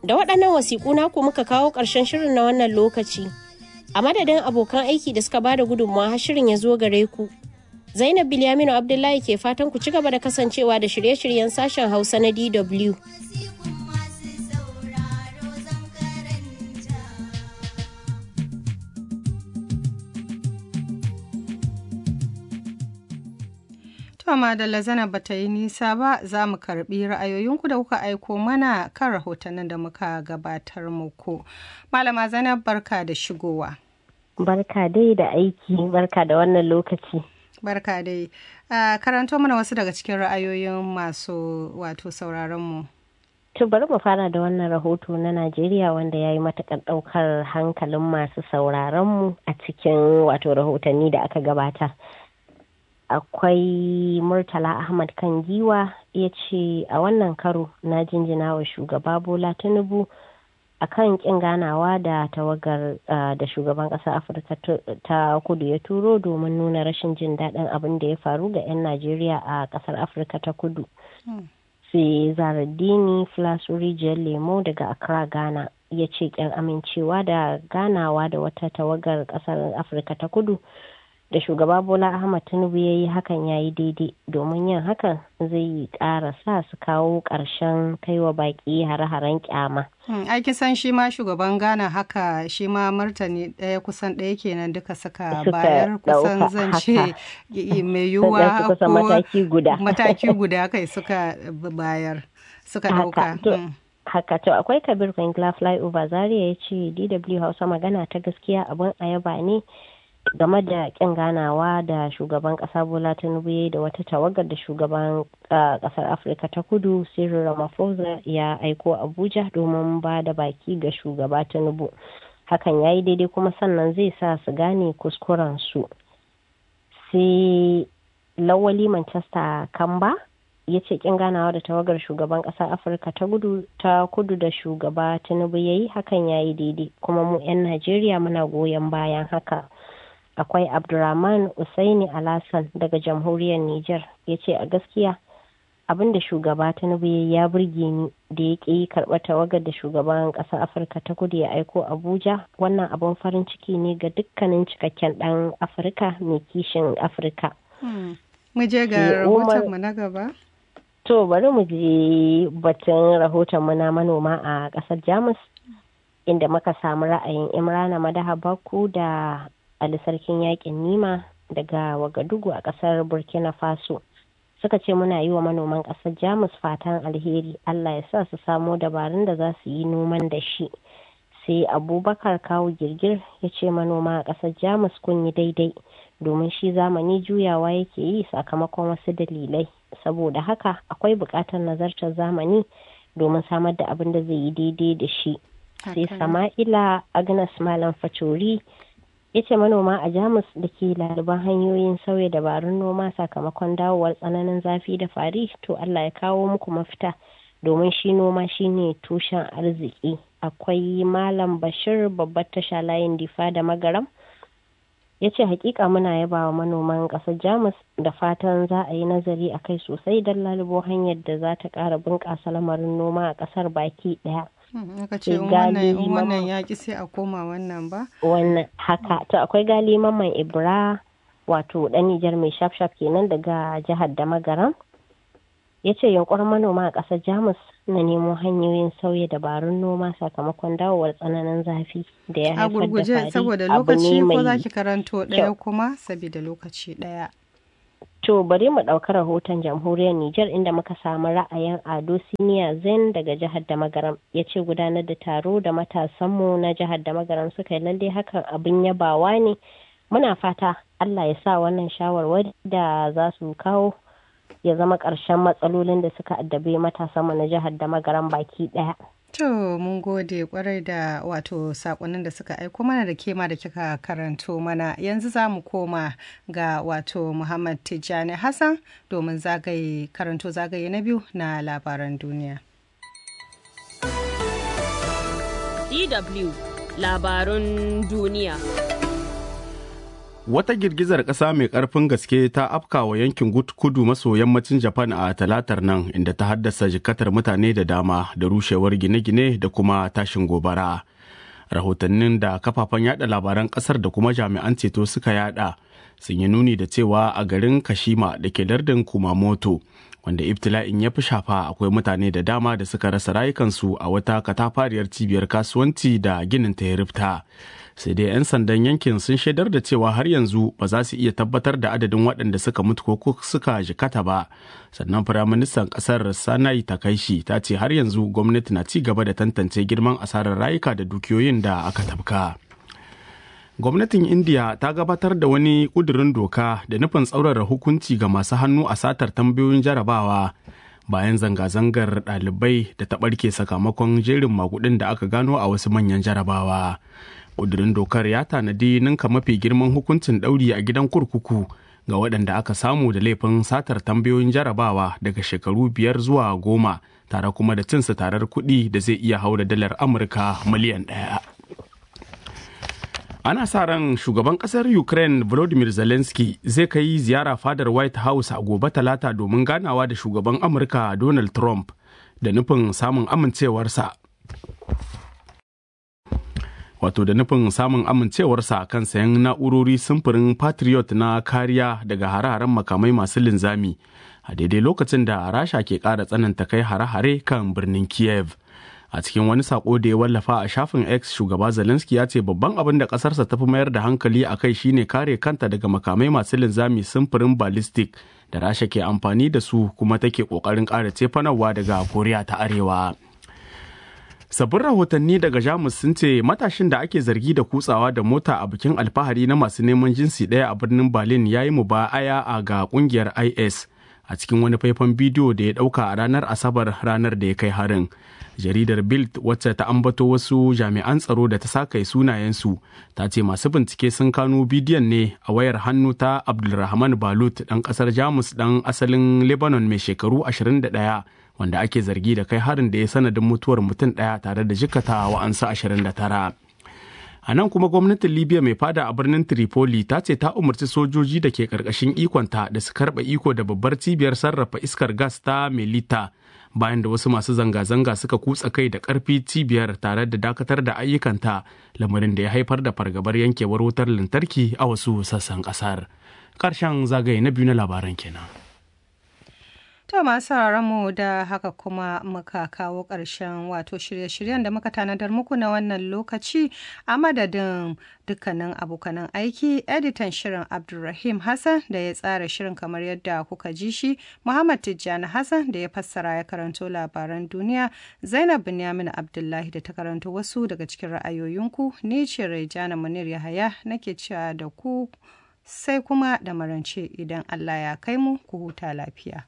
Da waɗannan wasiƙu naku muka kawo ƙarshen shirin na wannan lokaci. A madadin abokan aiki da suka bada gudunmawa har shirin ya zo gare ku. Zainab Bilyaminu Abdullahi ke fatan ku ci gaba da kasancewa da shirye-shiryen sashen Hausa na DW. To Madalla Zainab bata yi nisa ba za mu karbi ra'ayoyinku da kuka aiko mana kan rahotannin da muka gabatar muku. Malama Zainab barka da shigowa. Barka dai da aiki, barka da wannan lokaci. Barka dai. Uh, karanto mana wasu daga cikin ra'ayoyin masu wato sauraronmu. To bari mu fara da wannan rahoto na Najeriya wanda ya yi matuƙar ɗaukar hankalin masu sauraronmu a cikin wato rahotanni da aka gabata. akwai murtala ahmad kan giwa ya ce a wannan karo na jinjina wa shugaba bola tinubu a kan kin ganawa da tawagar da shugaban ƙasar afirka ta kudu ya turo domin nuna rashin jin daɗin abin da ya faru ga 'yan najeriya a ƙasar afirka ta kudu sai zaradini flasuri rijiyar lemo daga accra ghana ya ce ƙyan amincewa da ganawa da wata tawagar ƙasar afirka ta kudu da shugaba bola ahmad tinubu ya yi hakan ya yi daidai domin yin hakan zai ƙara sa su kawo ƙarshen kaiwa baƙi hare-haren kyama. aiki san shi ma shugaban ghana haka shi ma martani ɗaya kusan ɗaya kenan duka suka bayar kusan zan ce mai yiwuwa ko mataki guda kai suka bayar suka ɗauka. haka to akwai kabir kwangila flyover zaria ya ce dw hausa magana ta gaskiya abin ayaba ne game da kin ganawa da shugaban kasa bola tinubu ya da wata tawagar da shugaban kasar afirka ta kudu cyril ramaphosa ya aiko abuja domin ba da baki ga shugaba tinubu hakan ya yi daidai kuma sannan zai sa su gane kuskuren su sai lawali manchester kamba ya ce kin ganawa da tawagar shugaban kasar afirka ta gudu ta kudu da shugaba tinubu ya yi hakan ya yi daidai kuma mu 'yan najeriya muna goyon bayan haka akwai abdurrahman usaini alasan daga jamhuriyar niger ya ce a gaskiya abin da shugaba tinubu ya burge ni da ya ƙi karɓar tawagar da shugaban ƙasar afirka ta kudu ya aiko abuja wannan abin farin ciki ne ga dukkanin cikakken ɗan afirka mai kishin afirka mu je ga rahoton mu na gaba to bari mu je batun rahoton mu na manoma a ƙasar jamus inda muka samu ra'ayin imrana madaha baku da Ali Sarkin Yakin Nima daga Wagadugu a ƙasar Burkina Faso. Suka ce muna yi wa manoman ƙasar Jamus fatan alheri Allah ya sa su samo dabarun da za su yi noman da shi. Sai Abubakar kawo girgir ya ce manoma a ƙasar Jamus kun yi daidai domin shi zamani juyawa yake yi sakamakon wasu dalilai. Saboda haka akwai buƙatar nazartar zamani domin samar da abin da zai yi daidai da shi. Sai Sama'ila Agnes Malam Facori ya ce manoma a jamus da ke laliban hanyoyin sauya dabarun noma sakamakon dawowar tsananin zafi da fari to allah ya kawo muku mafita domin shi noma shine tushen arziki akwai malam bashir babbar tasha layin difa da magaram ya ce hakika muna yaba wa manoman kasar jamus da fatan za a yi nazari a kai sosai don lalubo hanyar da za ta kara bunƙasa lamarin noma a kasar baki ɗaya aka ce wannan yaƙi sai a koma wannan ba wannan haka to akwai gali mamman ibra wato ɗan nijar mai shafshaf kenan daga jihar da magaran ya ce yunkurin manoma a ƙasar jamus na nemo hanyoyin sauya dabarun noma sakamakon dawowar tsananin zafi da ya haifar da a gurguje saboda lokaci ko za ki karanto ɗaya kuma saboda lokaci ɗaya To bari mu ɗauki rahoton jamhuriyar Nijar inda muka samu ra'ayin Ado Siniya Zen daga jihar Damagaram ya ce gudanar da taro da matasanmu na jihar Damagaram suka yi lalle hakan abin yabawa ne. Muna fata Allah ya sa wannan shawarwari da za su kawo ya zama ƙarshen matsalolin da suka addabe matasanmu na jihar Damagaram baki ɗaya. To mun gode kwarai da wato sakonnin da suka aiko mana da kema da kika karanto mana yanzu za mu koma ga wato Muhammad Tijjani Hassan domin zagaye karanto zagaye na biyu na labaran duniya. DW labarun duniya. 'Yan Najeriya na ci gaba da Wata girgizar ƙasa mai ƙarfin gaske ta afkawa yankin kudu maso yammacin Japan a talatar nan inda ta haddasa jikatar mutane da dama da rushewar gine-gine da kuma tashin gobara. Rahotannin da kafafen yada labaran ƙasar da kuma jami'an ceto suka yada sun yi nuni da cewa a garin Kashima da ke lardin Kumamoto wanda ibtila'in ya fi shafa akwai mutane da dama da suka rasa rayukansu a wata katafariyar cibiyar kasuwanci da ginin ta ya rifta. sai dai 'yan sandan yankin sun shaidar da cewa har yanzu ba za su iya tabbatar da adadin waɗanda suka mutu ko suka jikata ba sannan firaministan ƙasar sanai takaishi ta ce har yanzu gwamnati na ci gaba da tantance girman asarar rayuka da dukiyoyin da aka tafka gwamnatin india ta gabatar da wani ƙudurin doka da nufin tsaurara hukunci ga masu hannu a satar tambayoyin jarabawa bayan zanga-zangar ɗalibai da ta ɓarke sakamakon jerin magudin da aka gano a wasu manyan jarabawa ƙudurin dokar ya tanadi ninka mafi girman hukuncin ɗauri a gidan kurkuku ga waɗanda aka samu da laifin satar tambayoyin jarabawa daga shekaru biyar zuwa goma tare kuma da cinsa tarar kuɗi da zai iya haura dalar amurka miliyan ɗaya ana sa ran shugaban ƙasar ukraine volodymyr zelensky zai kai ziyara fadar white house a gobe talata domin ganawa da shugaban amurka donald trump da nufin samun amincewarsa wato da nufin samun amincewarsa kan sayan na'urori sumfurin patriot na kariya daga hare-haren makamai masu linzami a daidai lokacin da rasha ke ƙara tsananta kai hare-hare kan birnin kiev a cikin wani sako da ya wallafa a shafin x shugaba zelensky ya ce babban abin da ƙasarsa ta fi mayar da hankali a kai shine kare kanta daga makamai masu linzami sumfurin ballistic da rasha ke amfani da su kuma take ƙoƙarin ƙara cefanarwa daga koriya ta arewa sabbin rahotanni daga jamus sun ce matashin da ake zargi da kutsawa da mota a bikin alfahari na masu neman jinsi ɗaya a birnin berlin ya yi mubaya a ga kungiyar is a cikin wani faifan bidiyo da ya ɗauka a ranar asabar ranar da ya kai harin jaridar bild wacce ta ambato wasu jami'an tsaro da ta saka sunayensu ta ce masu bincike sun kano bidiyon ne a wayar hannu ta abdulrahman balut ɗan ƙasar jamus ɗan asalin lebanon mai shekaru 21 wanda ake zargi da kai harin da ya sanadin mutuwar mutum ɗaya tare da jikata wa'ansu 29 a nan kuma gwamnatin libya mai fada a birnin tripoli ta ce ta umarci sojoji da ke karkashin ikonta da su karɓa iko da babbar cibiyar sarrafa iskar gas ta melita bayan da wasu masu zanga-zanga suka kutsa kai da ƙarfi cibiyar tare da dakatar da ayyukanta lamarin da ya haifar da fargabar yankewar wutar lantarki a wasu sassan ƙasar ƙarshen zagaye na biyu na labaran kenan. To masu mu da haka kuma muka kawo ƙarshen wato shirye-shiryen da muka tanadar muku na wannan lokaci a madadin dukkanin abokanan aiki editan shirin Abdulrahim Hassan da ya tsara shirin kamar yadda kuka ji shi Muhammad Tijjani Hassan da ya fassara ya karanto labaran duniya Zainab Binyamin Abdullahi da ta karanto wasu daga cikin ra'ayoyinku ni ce Raijana Munir Yahaya nake cewa da ku sai kuma da marance idan Allah ya kai mu ku huta lafiya.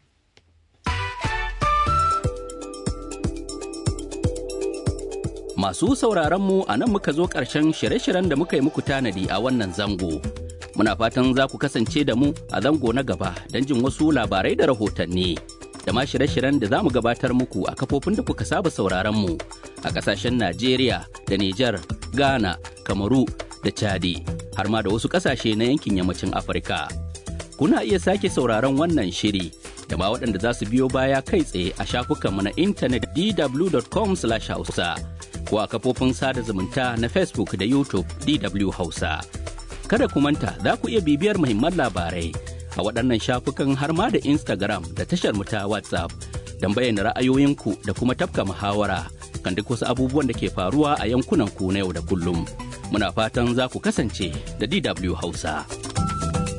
Masu sauraronmu a nan muka zo ƙarshen shirye-shiryen da muka yi muku tanadi a wannan zango. Muna fatan za ku kasance da mu a zango na gaba don jin wasu labarai da rahotanni. Da ma shirye-shiryen da za mu gabatar muku a kafofin da kuka saba sauraronmu a ƙasashen Najeriya da Nijar, Ghana, Kamaru da Chadi, har ma da wasu ƙasashe na yankin yammacin Afirka. Kuna iya sake sauraron wannan shiri da ma waɗanda za su biyo baya kai tsaye a shafukanmu na intanet dw.com/hausa. ko a kafofin sada zumunta na Facebook da YouTube DW Hausa. Kada ku manta za ku iya bibiyar muhimman labarai a waɗannan shafukan har ma da Instagram da tashar mu ta WhatsApp don bayyana ra'ayoyinku da kuma tafka muhawara kan duk wasu abubuwan da ke faruwa a yankunan ku na yau da kullum. Muna fatan za ku kasance da DW Hausa.